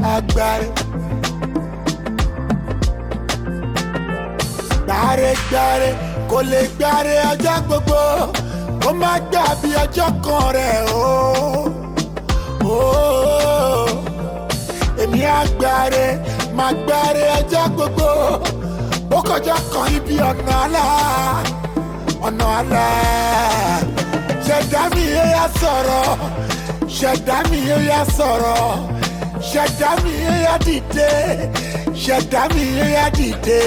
agbáre. gbáre-gbáre kò lè gbáre ọjọ́ gbogbo kó má gbà bí ọjọ́ kan rẹ̀ o. Oh, èmi agbáre máa gbáre ọjọ́ gbogbo ó kọjá kan ibi ọ̀nà àlá ọ̀nà àlá ṣẹ̀dá mi yé ya sọ̀rọ̀ ṣẹ̀dá mi yé ya sọ̀rọ̀ ṣẹ̀dá mi yé ya dìde ṣẹ̀dá mi yé ya dìde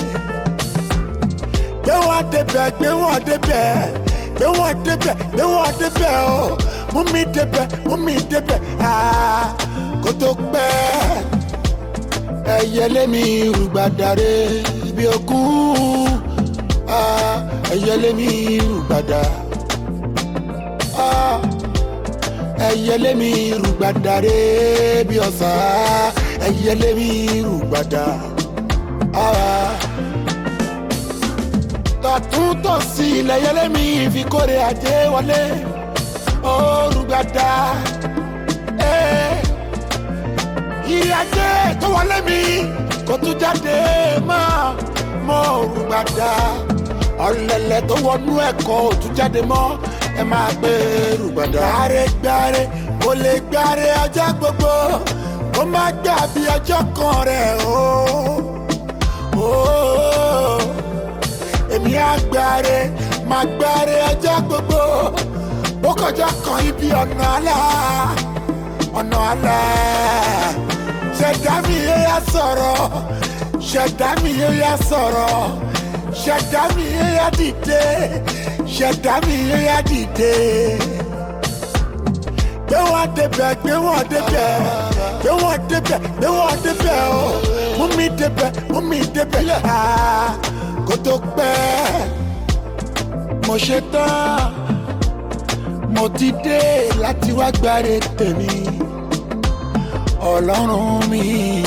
gbé wọn débẹ̀ gbé wọn débẹ̀ gbé wọn débẹ̀ gbé wọn débẹ̀ o mú mi débẹ̀ mú mi débẹ̀ aa kó tó pẹ́ ẹyẹlé mi rúgbàdàre bí ogún aa ẹyẹlé mi rúgbàdà aa ẹyẹlé mi rúgbàdàre bí ọ̀sà ẹyẹlé mi rúgbàdà aa tọ̀tún tòsì ilẹ̀ yẹlé mi fi kórè ajé wọlé orúgbàdà ìrì ajé tó wọlé mi kò tún jáde mọ́ mọ́ orúgbàdà ọ̀lẹ̀lẹ̀ tó wọnú ẹ̀kọ́ ò tún jáde mọ́ ẹ máa gbé rúgbàdà. gbáre gbáre kò lè gbáre ọjọ́ gbogbo kó má gbà bí ọjọ́ kan rẹ̀ o. Oh èmi àgbáre máa gbáre ọjọ́ gbogbo ó kọjá kan ibi ọ̀nà àlá ọ̀nà àlá ṣẹ̀dá mi yé ya sọ̀rọ̀ ṣẹ̀dá mi yé ya sọ̀rọ̀ ṣẹ̀dá mi yé ya dìde ṣẹ̀dá mi yé ya dìde gbé wọn débẹ̀ gbé wọn débẹ̀ gbé wọn débẹ̀ gbé wọn débẹ̀ o mú mi débẹ̀ mú mi débẹ̀ aa kó tó pẹ́ mo ṣe tán mo ti dé láti wá gbáre tèmi ọlọ́run mi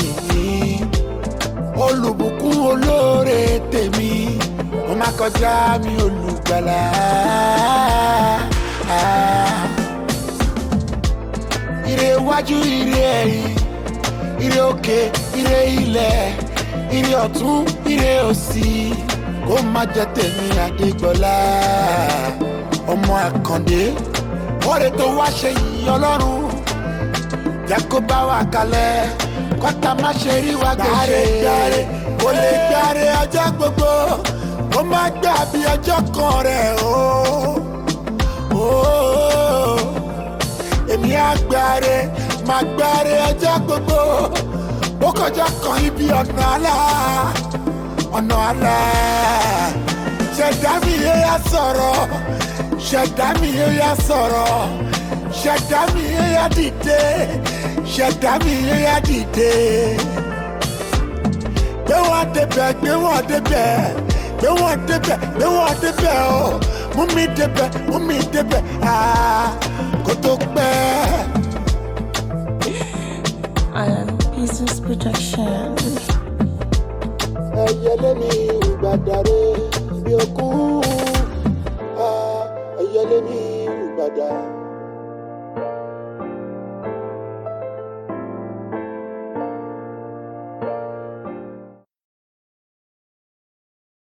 olùbùkún olóore tèmi mo má kọjá mi olùgbàlà. ire iwájú ire ẹ̀yìn ire òkè ire ilẹ̀ ire ọ̀tún ire òsì kó má jẹ́ tèmi àdégbọ́lá ọmọ àkàndé ọ̀rẹ́ tó wá ṣe yìí ọlọ́run jẹ́ kó bá wa kalẹ̀ kọ́tà má ṣe rí wa gbèsè. gbáre kò lè gbáre ọjọ́ gbogbo kó má gbà bí ọjọ́ kan rẹ̀ o. Oh, èmi àgbáre máa gbáre ọjọ́ gbogbo ó kọjá kan ibi ọ̀nà àlá ọ̀nà àlá ṣẹ̀dá mi yé ya sọ̀rọ̀ ṣẹ̀dá mi yé ya sọ̀rọ̀ ṣẹ̀dá mi yé ya dìde ṣẹ̀dá mi yé ya dìde gbé wọn débẹ̀ gbé wọn débẹ̀ gbé wọn débẹ̀ gbé wọn débẹ̀ o mú mi débẹ̀ mú mi débẹ̀ aa kó tó pẹ́. Iron Business Production. ẹyẹlé mi ìgbàdàre bí okú ẹyẹlé mi ìgbàdà.